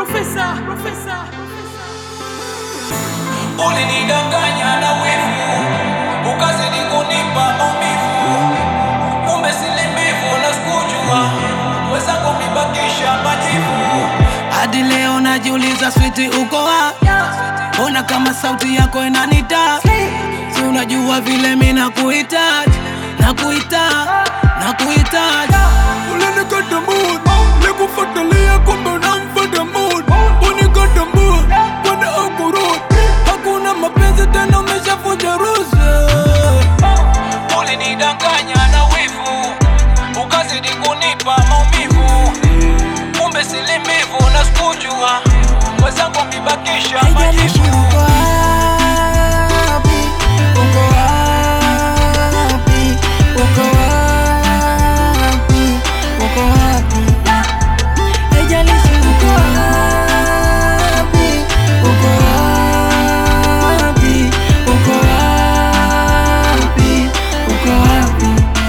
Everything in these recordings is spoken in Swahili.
Profesa, profesa. Ulinidanganya na wivu, ukazidi kunipa maumivu, kumbe silimivu na sikujua, wezako mibakisha majivu. Hadi leo najiuliza, switi uko wapi? Ona kama sauti yako inanita, si unajua vile mi nakuhitaji, nakuhitaji, nakuhitaji. Ulinikata mood, nikufuatilia kumbe unamfuata mood. Unikata mood, kwenda ukurudi. Hakuna mapenzi tena, umeshavunja ruhusa. Ulinidanganya na wivu, ukazidi kunipa maumivu, kumbe silimivu na sikujua, wezangu wamebakisha Haijalishi majivu. uko wapi, uko wapi, uko wapi, uko wapi. Haijalishi uko wapi, uko wapi, uko wapi, uko wapi.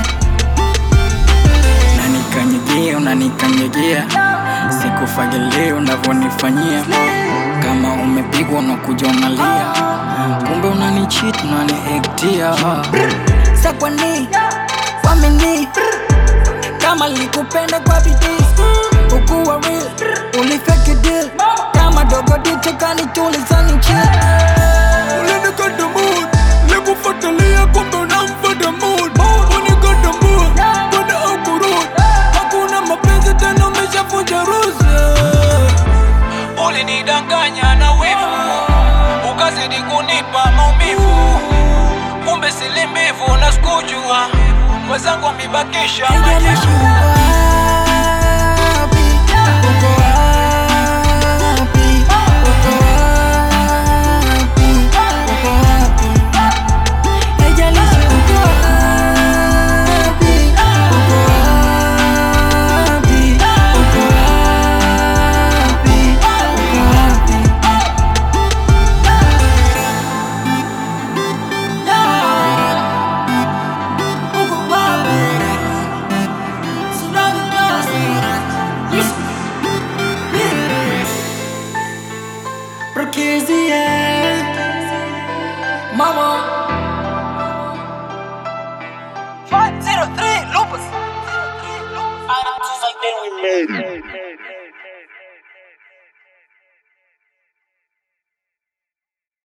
Unanikanyagia, unanikanyagia, sikufagilia unavyonifanyia. Kama umepigwa unakuja unalia, kumbe unanicheat, unaniektia. Sa kwa nini wamini kama likupenda kwa bidii ukuwa real ulifeki deal kama dogo dicho kanitulizani chill Ulinikata mood, nikufuatilia kumbe unamfuata mood. Unikata mood, kwenda ukurudi. Hakuna mapenzi tena, umeshavunja ruhusa. Ulinidanganya na wivu, ukazidi kunipa maumivu, kumbe silimivu na sikujua, wezangu wamebakisha haijalishi majivu. uko wapi uko wapi uko wapi uko wapi haijalishi uko wapi uko wapi uko wapi uko wapi uko wapi Tsunami Blast. Prokizi, yeah. Mama. 503 Lupus. I just like that we made it.